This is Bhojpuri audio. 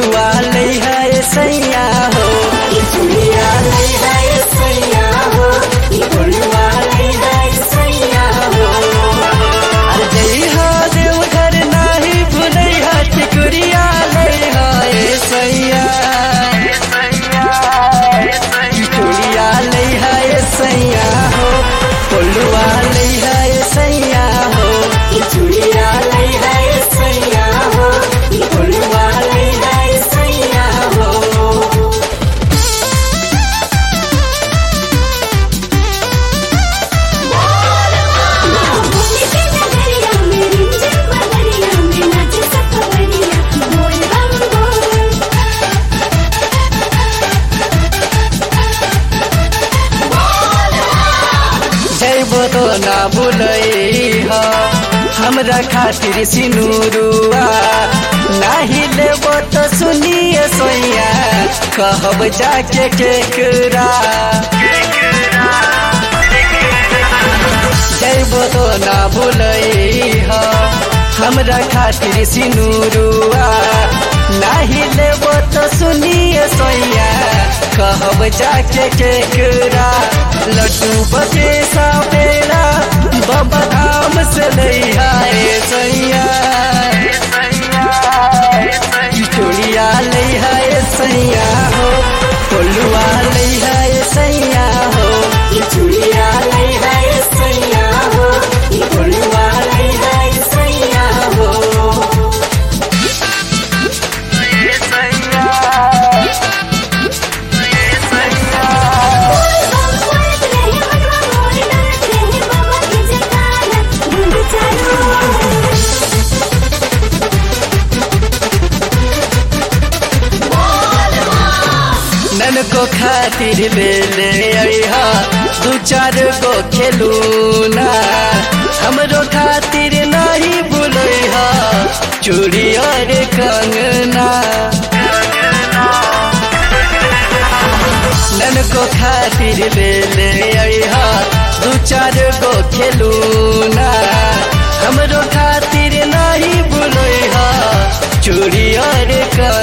फुलवा ले है सैया हो ई चूड़िया ले है सैया हो ई फुलवा ले है सैया हो अरे जइहा देवघर नाही भुलैहा टिकुरिया ले है सैया ई चूड़िया ले है सैया हो फुलवा ले है सैया हो ई चूड़िया ले है सैया हो ई फुलवा ले है सैया हो भूमि के नगरिया में रिमझिम बदरिया में नाचे सखवरिया बोल बम बोल जैबो तो ना बुलैहा हमरा खातिर सिनुरुआ नाही लेबो तो सुनिए सोइया कहब जाके केकरा जैबो तो ना बुलैहा हमरा खातिर सिनुरुआ नाही लेबो तो सुनिए सोइया कहब जाके केकरा लड्डू बके सापेरा बाबा धाम से लैहा ए सैया ई चूड़िया लैहा ए सैया हो कोलुआ लैहा ए सैया हो ई चूड़िया लैहा ए सैया हो ई कोलुआ लैहा ए सैया हो बोल बम बोलत रहे मनवा मोर डरत रहे बाबा के जयकारा गुंड चालू नन को खातिर ले ले अइहा दू चार गो खेलूना हमरो खातिर नहीं बुलैहा चूड़ी और कंगना नन को खातिर ले ले अइहा दू चार गो खेलूना हमरो खातिर नहीं बुलैहा चूड़ी और कंगना